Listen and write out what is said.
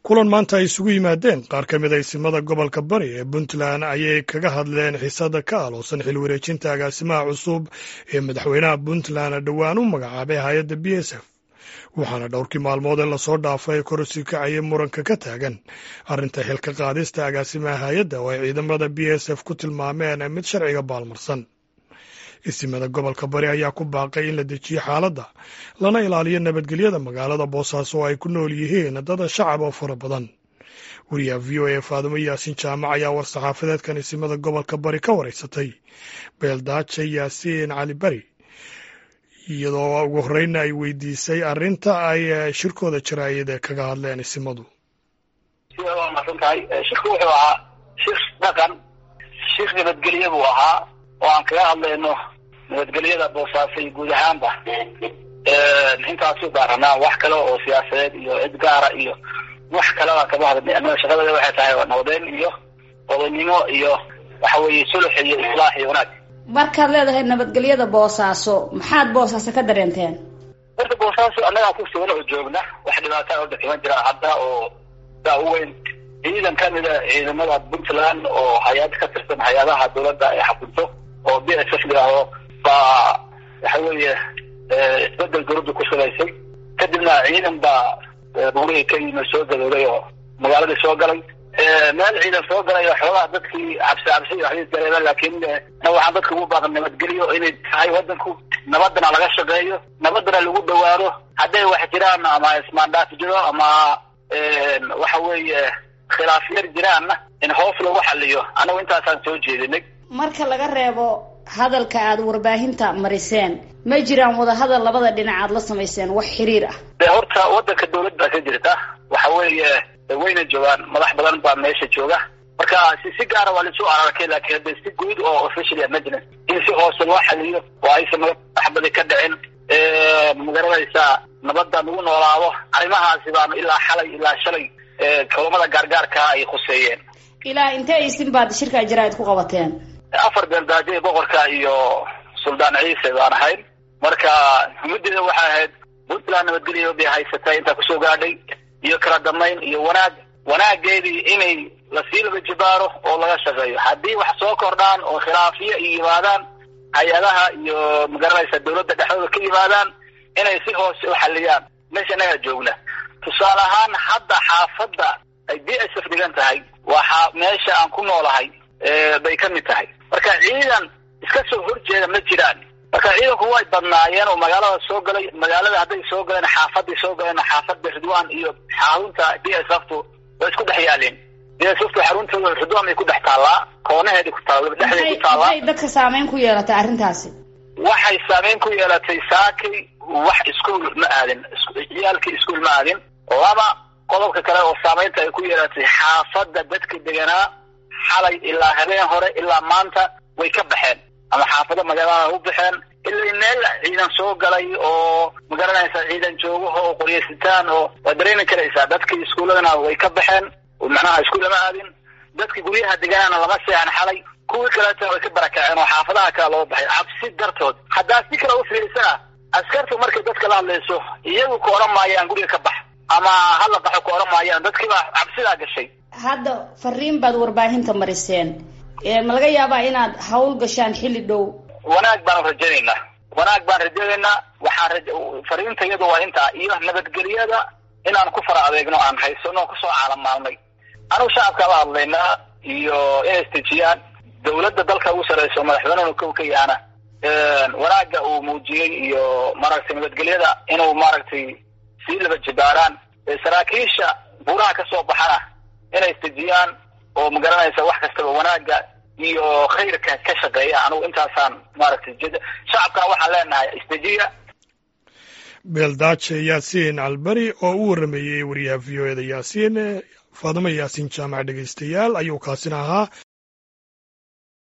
kulan maanta ay isugu yimaadeen qaar ka mid a isimada gobolka bari ee puntland ayay kaga hadleen xiisada ka aloosan xil wareejinta agaasimaha cusub ee madaxweynaha puntland dhowaan u magacaabay hay-adda b s f waxaana dhowrkii maalmood ee lasoo dhaafay korsi kacaya muranka ka taagan arrinta xilka qaadista agaasimaha hay-adda oo ay ciidamada b s f ku tilmaameen mid sharciga baalmarsan isimada gobolka bari ayaa ku baaqay in la dejiyo xaaladda lana ilaaliyo nabadgelyada magaalada boosaaso oo ay ku nool yihiin dad shacab oo fara badan wariyaha v o a faadumo yaasiin jaamac ayaa war-saxaafadeedkan isimada gobolka bari ka wareysatay beeldaaje yaasiin cali bari iyadoo ugu horeyna ay weydiisay arrinta ay shirkooda jaraayad kaga hadleen isimadu sida waa masantahay shirku wuxuu ahaa shir dhaqan shir nabadgelye buu ahaa oo aan kaga hadlayno nabadgelyada boosaaso iyo guud ahaanba intaasu daaranaa wax kale oo siyaasadeed iyo cid gaara iyo wax kaleba kama hadlay anaga shaqadada waxay tahay nabadeyn iyo odaynimo iyo waxa weeye sulux iyo islaax iyo wanaag markaad leedahay nabadgelyada boosaaso maxaad boosaaso ka dareenteen horta boosaaso annagaa ku sugan oo joogna wax dhibaataa oo dhakiman jira hadda oo saa u weyn ciidan kamida ciidamada puntland oo hay-ad ka tirsan hay-adaha dawladda ay xakunto oo b s f yidhaahdo baa waxa weeye isbedel dawladda ku shubaysay kadibna ciidan baa buurihii ka yimi soo gadooday oo magaaladii soo galay meel ciidan soo galay oo xoogaha dadkii cabsi cabsi waxbay dareemeen laakiin waxaan dadka ugu baaqan nabadgelyo inay tahay wadanku nabadana laga shaqeeyo nabadana lagu dhawaado hadday wax jiraan ama ismaandhaaf jiro ama waxa weeye khilaaf yar jiraanna in hoos lagu xaliyo anagu intaasaan soo jeedinay marka laga reebo hadalka aada warbaahinta mariseen ma jiraan wadahadal labada dhinac aad la samayseen wax xiriir ah de horta wadanka dawlad baa ka jirta waxa weeye wayna joogaan madax badan baa meesha jooga marka si si gaara waa laisu ararkay laakiin hadda si guud oo official majlis in si hoose loo xaliyo oo aysan madaxbadi ka dhicin magaranaysaa nabadda lagu noolaado arrimahaasi baanu ilaa xalay ilaa shalay kulamada gaargaarka ay khuseeyeen ilaa intee isin baad shirka jaraa'id ku qabateen afar beeldaaje boqorka iyo suldaan ciise baan ahayn marka muddeeda waxay ahayd puntland nabadgelyo bay haysatay intaa kusoo gaadhay iyo kala damayn iyo wanaag wanaageedii inay lasii laba jibaaro oo laga shaqeeyo haddii wax soo kordhaan oo khilaafiyo ay yimaadaan hay-adaha iyo magaranaysa dawladda dhexdooda ka yimaadaan inay si hoose u xaliyaan meesha inagaa joogna tusaale ahaan hadda xaafadda ay b s f dhigan tahay waa meesha aan ku noolahay bay ka mid tahay marka ciidan iska soo horjeeda ma jiraan marka ciidanku way badnaayeen oo magaalada soo galay magaalada hadday soo galeen xaafaday soo galeen xaafada ridwan iyo xarunta b s ftu way isku dhex yaaleen b s ftu xarunta ridwan bay ku dhex taallaa koonaheedi ku taalla dhexdeed ku taallaa maxay dadka saameyn ku yeelatay arrintaasi waxay saameyn ku yeelatay saakay wax iskuol ma aadin ciyaalkii iskuol ma aadin laba qodobka kale oo saameynta ay ku yeelatay xaafadda dadka deganaa xalay ilaa habeen hore ilaa maanta way ka baxeen ama xaafado magaalada u baxeen ilaa meel ciidan soo galay oo magaranaysa ciidan joogaho oo qoryaysitaan oo waa dareemi karaysaa dadkii iskuuladana way ka baxeen macnaha iskuul lama aadin dadkii guryaha deganaana lama seexan xalay kuwii kaleetana way ka barakaceen oo xaafadaha kale loo baxay cabsi dartood haddaa si kale u fiirsana askartu markay dadka la hadlayso iyagu ka odhan maayaan guriga ka bax ama hala baxo ka odhan maayaan dadkiibaa cabsidaa gashay hadda fariin baad warbaahinta mariseen ma laga yaabaa inaad hawl gashaan xilli dhow wanaag baan rajaynaynaa wanaag baan rajaynaynaa waxaan raja fariinta iyadu waa intaa iyo nabadgelyada inaan ku fara adeegno aan haysano kusoo caalamaalnay anugu shacabkaa la hadlaynaa iyo inay istejiyaan dawladda dalka ugu sareyso madaxweynehuna kow ka yaana wanaagga uu muujiyey iyo maaragtay nabadgelyada inuu maaragtay sii laba jibaaraan saraakiisha buuraha kasoo baxana inay istejiyaan oo magaranaysa wax kastaba wanaagga iyo khayrka ka shaqeeya anugu intaasaan maaragtay shacabkana waxaan leenahay istejiya beeldaaje yaasiin calbari oo u warameeyey wariyaha v o eda yaasiin faadimo yaasiin jaamac dhegeystayaal ayuu kaasina ahaa